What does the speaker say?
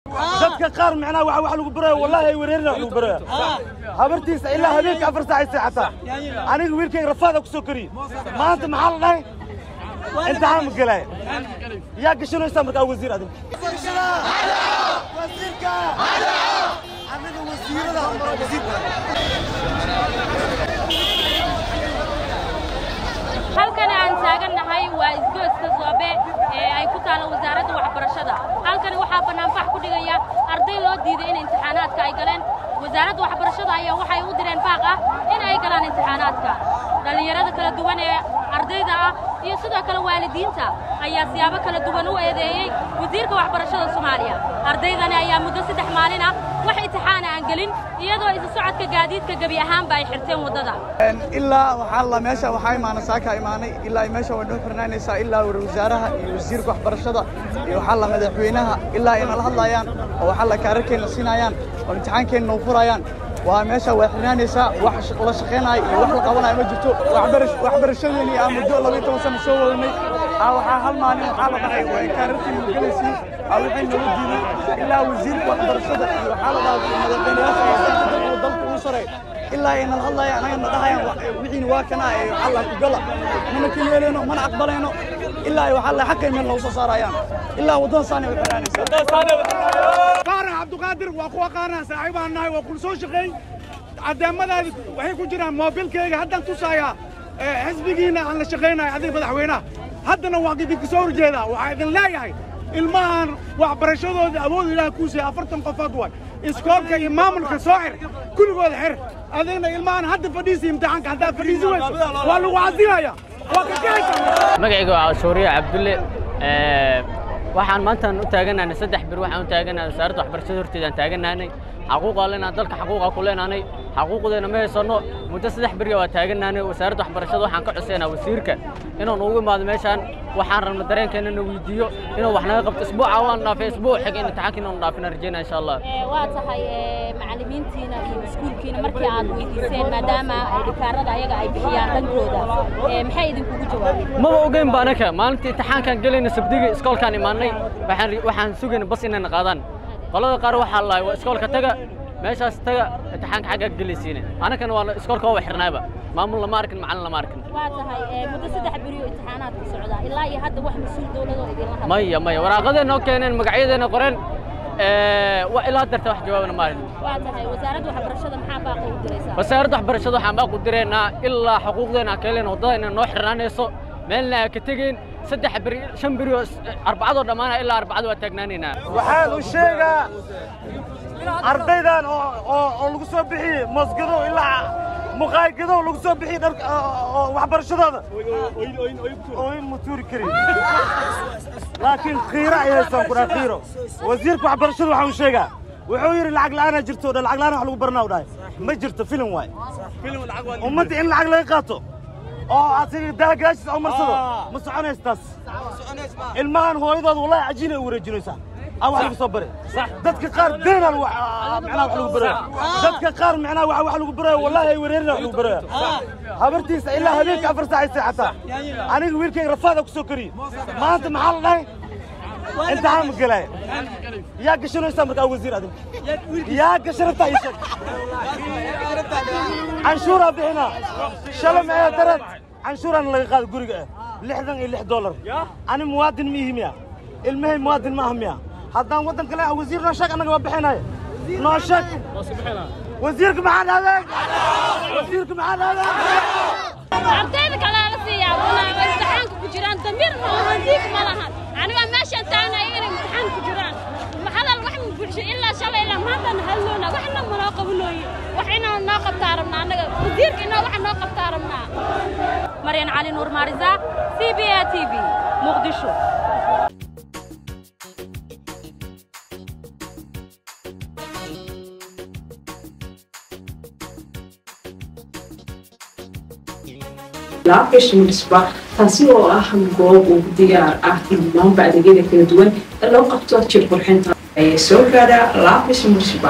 dadka qaar macnaha waxa wax lagu baraya wallahi ay wareerina wax lagu baraya habartiisa ilaa habeenka afar saac ay seexataa aniga wiilkayga rafaada ku soo koriye maanta maxaa la dhahay imtixaan ma gelaya yaa gashanaysaa markaa wasiir adinka aniga wasiirada wasiirka halkani aan taagannahay waa isgoyska soobe ee ay ku taalla wasaaradda waxbarashada halkani waxaa bannaanbax ku dhigaya arday loo diiday in imtixaanaadka ay galeen wasaaradda waxbarashada ayaa waxay u direen baaq ah in ay galaan imtixaanaadka dhallinyarada kala duwan ee ardayda ah iyo sidoo kale waalidiinta ayaa siyaabo kala duwan u eedeeyey wasiirka waxbarashada soomaaliya ardaydani ayaa muddo saddex maalin ah wax imtixaana aan gelin iyadoo isu socodka gaadiidka gebi ahaanba ay xirteen waddada ilaa waxaa la meesha waxaa imaana saaka imaanay ilaa meesha way noo xirnaanaysaa ilaa war wasaaraha iyo wasiirka waxbarashada iyo waxaa la madaxweynaha ilaa ay nala hadlayaan oo waxaa la kaararkeenna siinayaan oo imtixaankeenna noo furayaan waa meesha way xirnaanaysaa wax la shaqaynaayo iyo wax la qabanayo ma jirto waxbarashadeeni aan muddo labayo toban sano soo wadanay waxaa hal maalin waxaa la dhahay way kaararkeena gelaysiin waxay noola diiday ilaa wasiirka waxbarashada iyo waxaa la dhahaa madaxweynayaasha dalka ugu sareey ilaa ay nala hadlayaan anaga na dhahayaan wixiina waa kana ee waxaa la ku gala mana ka yeelayno mana aqbalayno ilaa ay waxaa la xaqay meel noogu soo saarayaan ilaa waddada saani way xiraanaysaa faarax cabduqaadir waa kuwa qaarna saaxiib aan nahay waa kula soo shaqeey caddeemadaadi waxay ku jiraan moobilkayga haddaan tusayaa xisbigiina aan la shaqaynayo adiga madaxweynaha haddana waa idinka soo horjeedaa waxaa idin leeyahay ilmahan waxbarashadooda awood ilaah kuu siiyey afartan qofood waay iskoolka iyo maamulka soo xir kulligooda xir adigna ilmahan hadda fadhiisi imtixaanka haddaad fadhiisi weyso waa lagu casinaya waa ka gelaysaa magacayga waa shuuriye cabdulle waxaan maantaan u taaganaanay saddex bir waxaan u taaganaanay wasaaradda waxbarashada horteeda aan taaganaanay xaquuqaa leenahay dalka xaquuqaa ku leenaanay xaquuqdeena ma haysanno muddo saddex beriya waa taaganaanay wasaaradda waxbarashada waxaan ka cosaynaa wasiirka inuu noogu imaado meeshaan waxaan rabna dareenkeena na weydiiyo inuu wax naga qabto isbuuca waan dhaafay isbuuc xig in imtixaanka inuu dhaafina rajeynaa insha allah waa tahay macallimiintiina iyo iskuulkiina markii aad weydiiseen maadaama dhikaarada ayaga ay bixiyaan dhankooda maxay idinkugu jawaabeen maba ogeyn ba anaka maalintii imtixaankaan gelayna sabdiga iskoolkaan imaanay waxaan waxaan sugayna bas inayna qaadaan qolada qaar waxaa lahay waa iskoolka taga meeshaas taga imtixaanka xaggaa gelaysiine anakana waa iskoolka waa xirnaayba maamul lama arkin macallin lama arkin waa tahay muddo saddex beriyo imtixaanaadka socdaa ilaa iyo hadda wax mas-uul dowladoo idinla hadla maya maya waraaqadeenna oo keeneen magacyadeena qoreen waa ilaa darta wax jawaabna maalin waa tahay wasaaradda waxbarashada maxaa baaqa u diraysaa wasaaradda waxbarashada waxaan baaq u direynaa ilaa xuquuqdeena aan ka helayna waddada inay noo xirnaanayso meelna aan ka tegeyn saddex beri shan beri oo arbacadoo dhammaana ilaa arbacada waa taagnaanaynaa waxaan u sheegaa ardaydan oo oo oo lagu soo bixiyey moosgadow ilaa muqaaygadow lagu soo bixiyey dhar oo waxbarashadooda ooyn ma tuuri karin laakiin khiiro ay haystaan ku dhaha khiiro wasiirka waxbarashada waxaan u sheegaa wuxuu yidhi lacag la'aanaa jirto dha lacag la'aan wax lagu baranaa u dhahay ma jirto filim waay ummadda in lacag laga qaato oo asiga daagaashis oo marsado ma soconaysa taas ilmahan hooyadooda wallahi cajiin ay u wareejinaysaa aan wax lagu soo bare dadka qaar deenaa macnaha wax lagu baraya dadka qaar macnaha waxa wax lagu baraya wallahi ay wareerina wax lagu baraya habartiisa ilaa habeenka afar saac ay seexataa aniga wiilkayga rafaada ku soo koriye maanta maxaa la dhahay imtixaan ma gelaya yaa gashanaysaa markaa wasiir adinka yaa gashanabtaa ii sheeg canshuuraa bixinaa shalay maxay darad canshuuraana laga qaada guriga ah lixdan iyo lix dollar ani muwaadin ma ihi miya ilmahay muwaadin ma aha miya haddaan waddan kale ah wasiir noo sheeg annaga waa bixinaya noo sheeg wasiirka maxaa dhahdeen wasiirka maxaa dhahdeen ardayda kalaa la siiyaa wana imtixaanka ku jiraan damiir ma lahan diig ma lahan aniga meeshaan taagnayo inay imtixaan ku jiraan hadal wax ma bulsho ilaa shalay ilaa maantaan hadloona waxna ma noo qabanooye wax inaa noo qabtaa rabnaa annaga wasiirka inaa wax noo qabtaa rabnaa maryan cali nuur maarisa c b a t v muqdisho laabgashimisba taasi oo ah goob uu diyaar ah dhammaanba adeegyada kala duwan ee loo qabto jir qurxinta ayay soo gaadhaa laabgashimisba